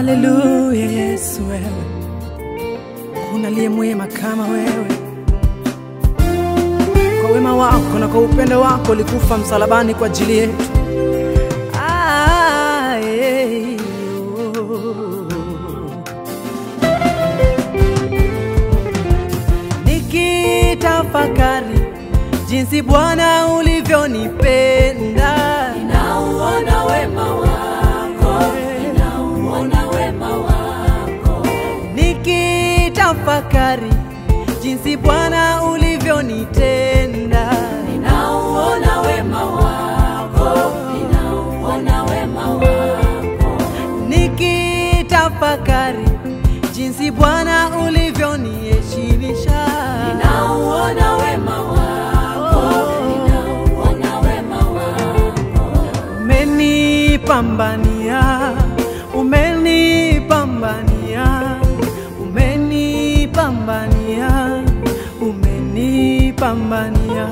Haleluya, Yesu wewe, kuna aliye mwema kama wewe. Kwa wema wako na kwa upendo wako ulikufa msalabani kwa ajili yetu. Ah, eh, oh. Nikitafakari jinsi Bwana ulivyonipenda, Ninauona wema wako, ninauona wema wako, nikitafakari jinsi Bwana ulivyonitenda, ninauona wema wako, ninauona wema wako, nikitafakari jinsi Bwana ulivyoniheshimisha, ninauona wema wako, ninauona wema wako, umenipambania, umenipambania, umenipambania, umenipambania,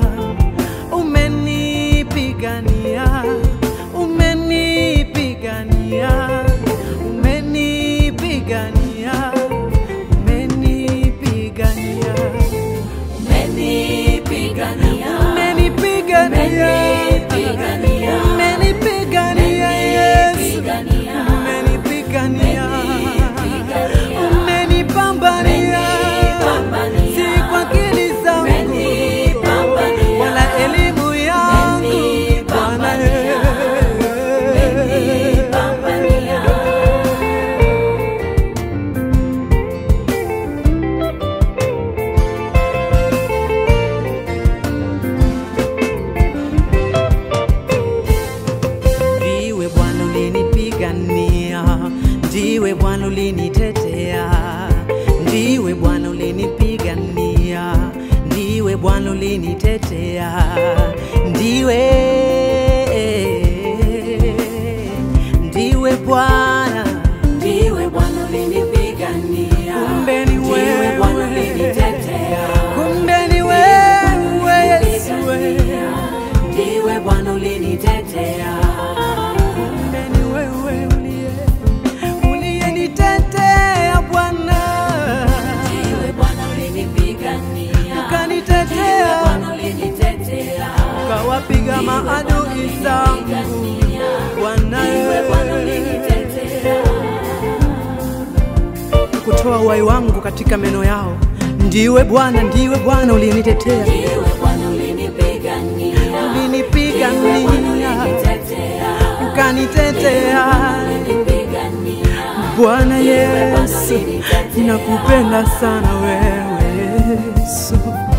umenipigania, umenipigania, umenipigania, umenipigania, umenipigania, umenipigania, Umenipigania. umenipigania, Yesu. umenipigania, umenipigania Umenipigania. umenipambania Umenipambania. si kwa akili zangu Umenipambania. wala elimu yangu Bwana Umenipambania. umenipambania. ndiwe Bwana ulinipigania ndiwe Bwana ulinitetea ndiwe Bwana ulinipigania ndiwe Bwana ulinitetea ndiwe ndiwe Bwana Ndiwe Bwana ulinipigania, Kumbe ni Ndiwe wewe. Bwana ulinitetea, kumbe ni wewe Yesu ulinipigania, Ndiwe Bwana ulinitetea, kumbe ni wewe uliye uliyenitetea Bwana Ndiwe Bwana ulinipigania, Ndiwe ukanitetea Bwana ulinitetea, ukawapiga maadui zangu Bwana Ndiwe Bwana ulinitetea, kutoa uhai wangu katika meno yao ndiwe Bwana ndiwe Bwana uliyenitetea Ndiwe Bwana ulinipigania, Ndiwe Bwana ulinipigania ulinitetea, ukanitetea ulinipigania, Bwana Yesu, ninakupenda sana wewe Yesu.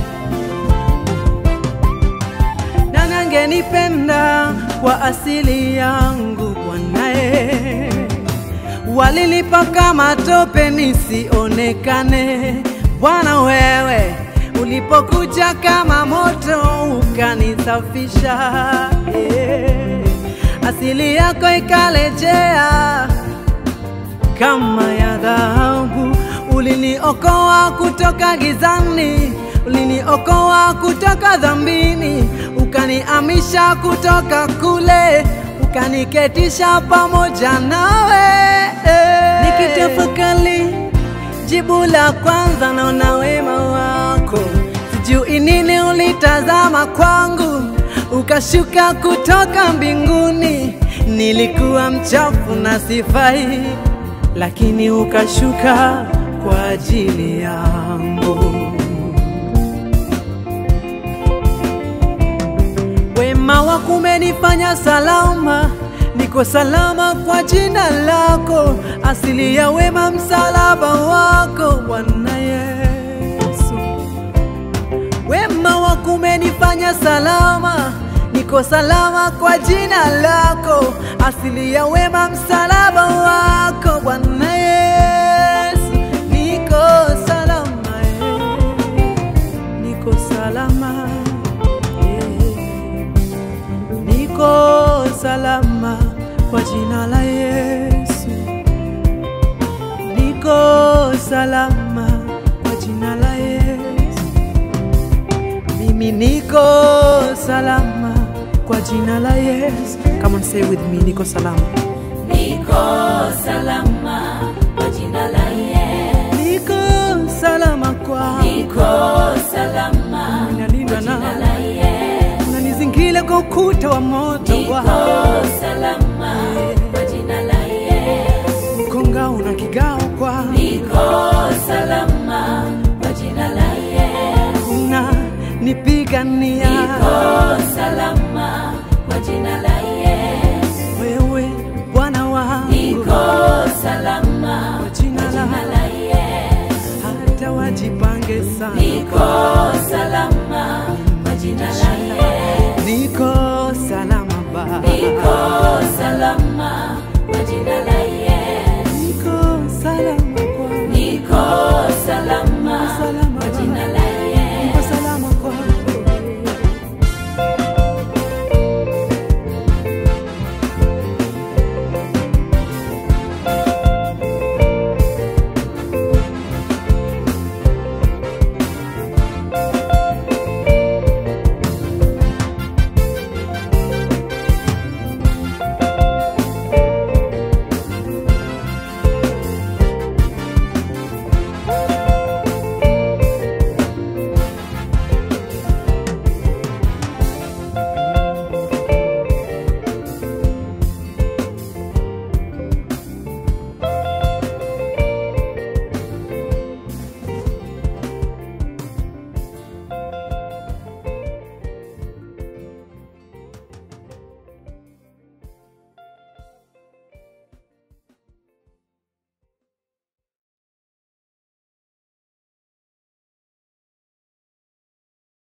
Nani angenipenda kwa asili yangu Bwanae? Walinipaka matope nisionekane. Bwana wewe ulipokuja kama moto ukanisafisha, yeah. asili yako ikalejea kama ya dhahabu. Uliniokoa kutoka gizani, uliniokoa kutoka dhambini, ukaniamisha kutoka kule, ukaniketisha pamoja nawe. Nikitafakari jibu la kwanza, naona wema wako, sijui nini ulitazama kwangu, ukashuka kutoka mbinguni. Nilikuwa mchafu na sifai, lakini ukashuka kwa ajili yangu. Wema wako umenifanya salama, niko salama kwa jina lako, asili ya wema msalaba wako Bwana Yesu. Wema wako umenifanya salama, niko salama kwa jina lako, asili ya wema msalaba wako Bwana Yesu. Niko salama, eh, niko salama eh, niko salama kwa jina la Yesu, niko salama kwa jina la Yesu. Mimi niko salama kwa jina la Yesu. Come on, say with me, niko salama. niko salama ukuta wa moto niko Bwana, salama kwa jina la Yesu. mkongao na kigao kwa Niko salama kwa jina la Yesu. una nipigania Niko salama kwa jina la Yesu. wewe Bwana wangu Niko salama kwa jina kwa jina la la Yesu. hata wajipange sana Niko salama kwa jina la